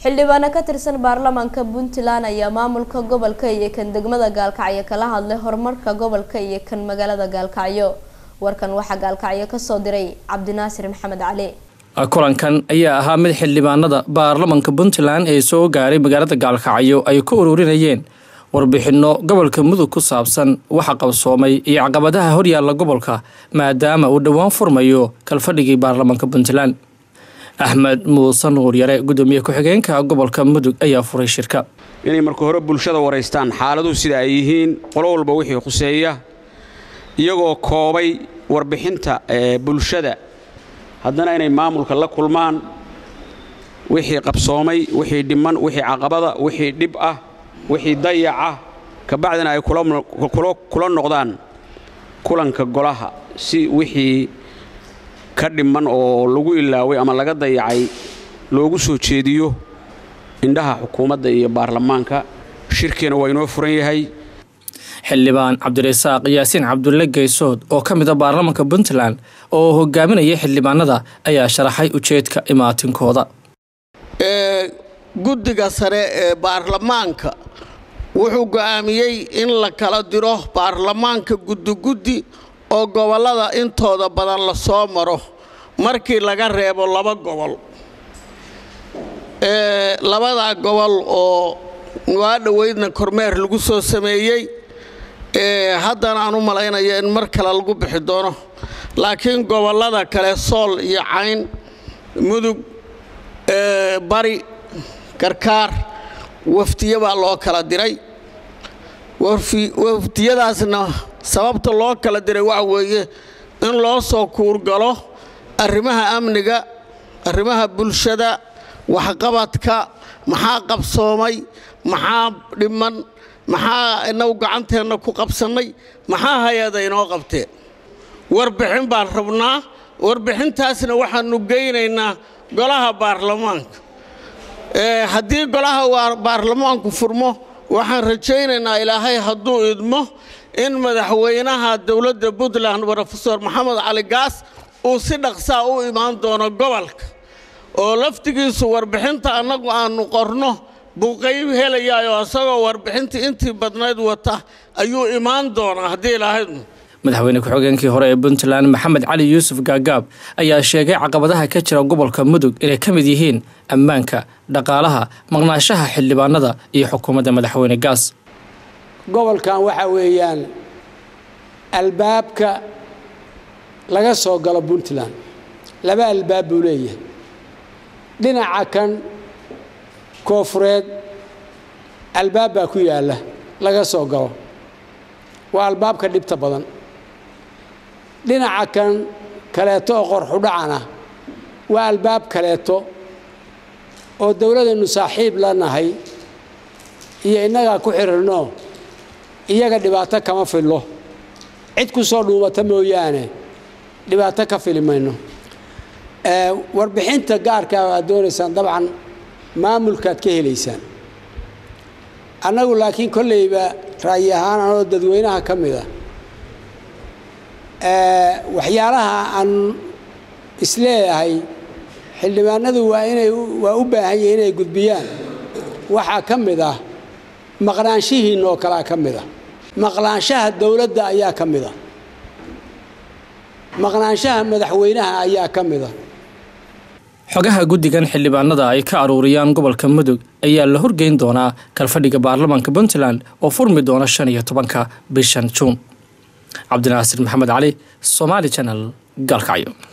xildhibaano ka tirsan baarlamaanka puntland ayaa maamulka gobolka iyo kan degmada gaalkacyo kala hadlay horumarka gobolka iyo kan magaalada gaalkacyo warkan waxaa gaalkacyo kasoo diray cabdinaasir maxamed cali kulankan ayaa ahaa mid xildhibaanada baarlamanka puntland ee soo gaaray magaalada gaalkacyo ay ku ururinayeen warbixino gobolka mudug ku saabsan waxa qabsoomay iyo caqabadaha horyaalla gobolka maadaama uu dhowaan furmayo kalfadhigii baarlamanka puntland axmed muuse nuur yare gudoomiye ku-xigeenka gobolka mudug ayaa furay shirka inay marka hore bulshada waraystaan xaaladuhu sida ay yihiin qolo walba wixii khuseeya iyagoo koobay warbixinta bulshada haddana inay maamulka la kulmaan wixii qabsoomay wixii dhiman wixii caqabada wixii dhib ah wixii dayaca kabacdina ay kula noqdaan kulanka golaha si wixii ka dhiman oo lagu ilaaway ama laga dayacay loogu soo jeediyo indhaha xukuumadda iyo baarlamaanka shirkiina waa inoo furan yahay xildhibaan cabdirasaaq yaasiin cabdulle geysood oo ka mid a baarlamanka puntland oo hogaaminaya xildhibaanada ayaa sharaxay ujeedka imaatinkooda guddiga sare ee baarlamaanka wuxuu go'aamiyey in la kala diro baarlamaanka guddiguddi oo gobollada intooda badan la soo maro markii laga reebo laba gobol labadaa gobol oo waa dhoweydna kormeer lagu soo sameeyey haddana aan u malaynayo in mar kale lagu bixi doono laakiin gobollada kale sool iyo cayn mudug bari garkaar wafdiyo baa loo kala diray wafdiyadaasna sababta loo kala diray waxa weeye in loo soo kuurgalo arrimaha amniga arrimaha bulshada waxqabadka maxaa qabsoomay maxaa dhiman maxaa inagu gacanteenna ku qabsannay maxaa hay-ada inoo qabteen warbixin baan rabnaa warbixintaasna waxaannu geynaynaa golaha baarlamaanka haddii golaha baarlamaanku furmo waxaan rajaynaynaa ilaahay hadduu idmo in madaxweynaha dowladda puntland rofeor maxamed cali gaas uu si dhaqsaa u imaan doono gobolka oo laftigiisu warbixinta annagu aannu qorno buu qayb helayaayoo isagoo warbixintii intii badnayd wata ayuu imaan doonaa haddii ilaahay madaxweyne ku-xigeenkii hore ee puntland maxamed cali yuusuf gaagaab ayaa sheegay caqabadaha ka jira gobolka mudug inay ka mid yihiin ammaanka dhaqaalaha maqnaashaha xildhibaanada iyo xukuumadda madaxweyne gaas gobolkan waxaa weeyaan albaabka laga soo galo puntland laba albaab buu leeyahay dhinaca kan koofureed albaab baa ku yaalla laga soo galo waa albaabka dhibta badan dhinaca kan kaleeto oo qorxudhacana waa albaab kaleeto oo dowladaynu saaxiib la nahay iyo innagaa ku xidhiirno iyaga dhibaato kama fillo cid ku soo dhuumata mooyaane dhibaato ka fili mayno warbixinta gaarkaa aad doonaysaan dabcan maamulkaad ka helaysaan annagu laakiin kollayba ra'yi ahaan anoo dadweynaha ka mid a waxyaalaha aan isleeyahay xildhibaanadu waa inay waa u baahan yihin inay gudbiyaan waxaa ka mid ah maqnaanshihiinna oo kalea ka mid ah maqnaanshaha dowladda ayaa ka mid ah maqnaanshaha madaxweynaha ayaa ka mid ah xogaha guddigan xildhibaanada ay ka aruuriyaan gobolka mudug ayaa la horgeyn doonaa kalfadhiga baarlamaanka puntland oo furmi doona shan iyo tobanka bishan juun cabdinaasir maxamed cali somaali janal gaalkacyo